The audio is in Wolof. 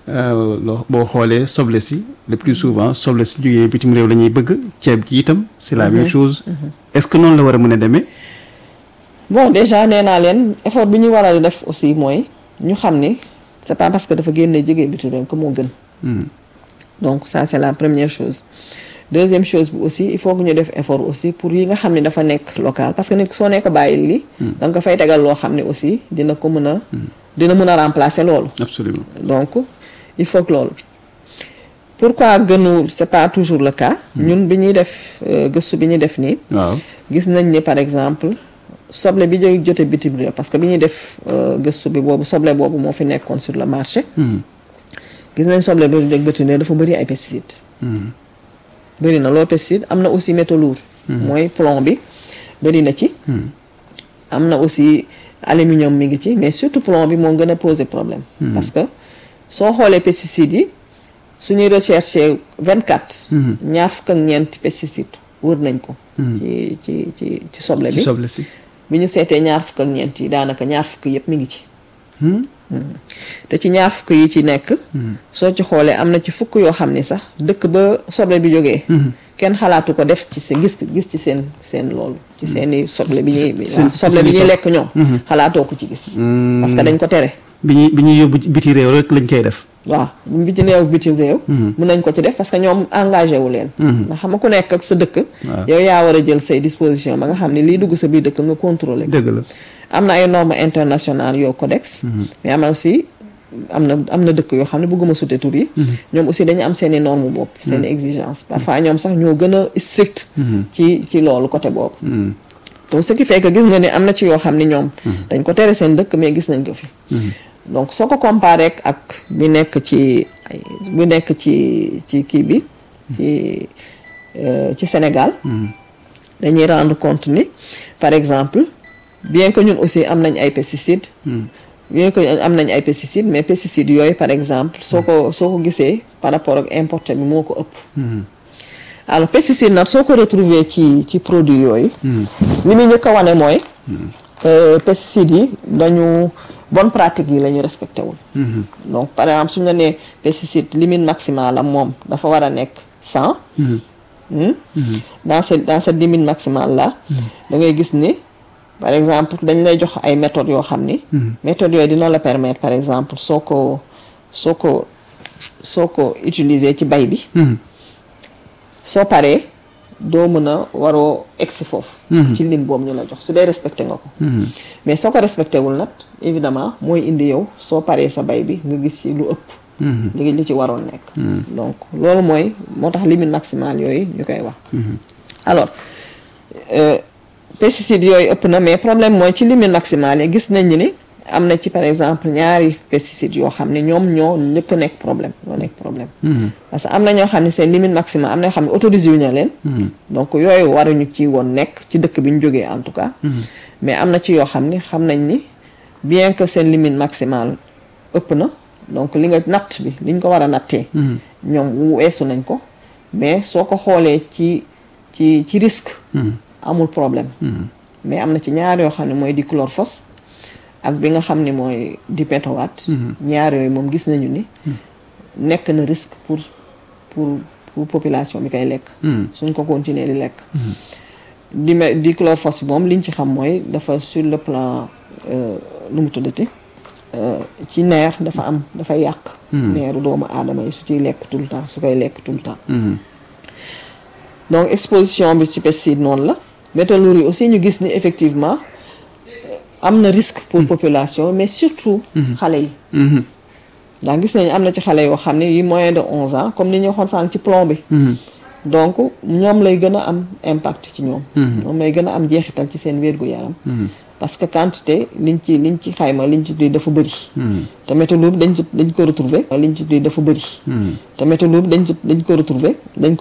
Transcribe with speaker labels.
Speaker 1: loo boo xoolee soble si le plus souvent soble si jógee bitim réew la ñuy bëgg ceeb ji itam c'est la même chose est-ce que noonu la war a mën a demee
Speaker 2: bon déjà nee naa leen effort bi ñu war a def aussi mooy ñu xam ni c'est pas parce que dafa génne jógee bitim réew que moo gën donc ça c'est la première chose deuxième chose bi aussi il faut que ñu def effort aussi pour yi nga xam ne dafa nekk local parce que nit soo nekk bàyyil li da nga ko fay tegal loo xam ne aussi dina ko mën a dina mën a remplacer loolu
Speaker 1: absolument
Speaker 2: donc il faut que loolu pourquoi gënul c'est pas toujours le cas ñun bi ñuy def gëstu bi ñuy def nii
Speaker 1: waaw
Speaker 2: gis nañ ni par exemple soble bi jóge jote bitim réew parce que bi ñuy def gëstu bi boobu soble boobu moo fi nekkoon sur le marché gis nañ soble bi jóge bitim réew dafa bëri ay pesticides bëri na loolu pesticide am na aussi métaux lourds mooy plomb bi bëri na ci am na aussi aluminium mi ngi ci mais surtout plomb bi moo gën a poser problème parce que soo xoolee pesticides yi suñuy recherché vingt quatre ñaar fukk ak ñeenti pesticide wër nañ ko ci ci ci ci soble bi
Speaker 1: ci soble si
Speaker 2: bi ñu seetee ñaar fukk ak ñeent yi daanaka ñaar fukk yëpp mi ngi ci te ci ñaar fukk yi ci nekk soo ci xoolee am na ci fukk yoo xam ni sax dëkk ba soble bi jógee kenn xalaatu ko def ci seen gis gis ci seen seen loolu ci seeni soble bi ñuy waaw soble bi ñuy lekk ñoom xalaatoo ko ci gis parce que dañ ko tere
Speaker 1: bi ñuy bi ñuy yóbbu biti réew rek lañ koy def
Speaker 2: waaw bi ci néew bitim réew mun nañ ko ci def parce que ñoom engagé wu leen ndax xam nga ku nekk ak sa dëkk yow yaa war a jël say disposition ba nga xam ne lii dugg sa biir dëkk nga contrôler
Speaker 1: dëgg la
Speaker 2: am na ay normes internationales yoo codex mais am na aussi am na am na dëkk yoo xam ne bëgguma sute tur yi ñoom aussi dañu am seen i norme bopp seen i exigence parfois ñoom sax ñoo gën a strict ci ci loolu côté boobu donc ce qui fait que gis nga ni am na ci yoo xam ne ñoom dañ ko tere seen dëkk mais gis nañ ko fi donc soo ko comparé ak bi nekk ci bi nekk ci ci kii bi ci ci Sénégal dañuy rendre compte ni par exemple bien que ñun aussi am nañ ay pesticides bien que am nañ ay pesticides mais pesticides yooyu par exemple soo ko soo ko gisee par rapport ak importé bi moo ko ëpp alors pesticide nag soo ko retrouver ci ci produit yooyu li muy njëkk a wane mooy pesticides yi dañu bonne pratique yi la ñu respecté wul donc par exemple suñu la nee pesticide limite maximale am moom dafa war a nekk cent dans ce dans cette limite maximale là da ngay gis ni par exemple dañ lay jox ay méthodes yoo xam ni méthodes yooyu dina la permettre par exemple soo ko soo ko soo ko utiliser ci bay bi soo paree doo mën a waroo egsi foofu ci lim boobu ñu la jox su dee respecté nga ko mais soo ko respecté wul nag évidemment mooy indi yow soo paree sa bay bi nga gis ci lu ëpp li li ci waroon nekk donc loolu mooy moo tax limite maximale yooyu ñu koy wax alors pesticides yooyu ëpp na mais problème mooy ci limite maximale yi gis nañ ni am na ci par exemple ñaari pesticides yoo xam ne ñoom ñoo njëkk a nekk problème ñoo nekk problème parce que am na ñoo xam ne seen limite maximale am na ñoo xam ne autorisé wu ñu leen donc yooyu waruñu ci woon nekk ci dëkk bi ñu jógee en tout cas mais am na ci yoo xam ni xam nañ ni bien que seen limite maximale ëpp na donc li nga natt bi li ñu ko war a nattee ñoom weesu nañ ko mais soo ko xoolee ci ci ci risque amul problème mais am na ci ñaar yoo xam ne mooy dichlorphos ak bi nga xam ne mooy dipétowat ñaar yooyu moom gis nañu ni nekk na risque pour pour pour population bi koy lekk suñ ko continuer di lekk di dichlorphos bi moom liñ ci xam mooy dafa sur le plan nu mu tuddati ci neer dafa am dafa yàq neeru doomu aadama yi su ciy lekk tout le temps su koy lekk tout le temps donc exposition bi ci pesticide noonu la métaux lourds yi aussi ñu gis ni effectivement am na risque pour population mais surtout xale yi ndax gis nañu am na ci xale yoo xam ne yi moyen de onze ans comme ni ñu waxoon sànq ci plomb bi donc ñoom lay gën a am impact ci ñoom ñoom lay gën a am jeexital ci seen wér-gu-yaram parce que quantité liñ ci liñ ci xayma liñ ci di dafa bëri te métaux lourds dañ dañ ko retrouver liñ ci di dafa bëri te métaux lourds dañ dañ ko retrouver dañ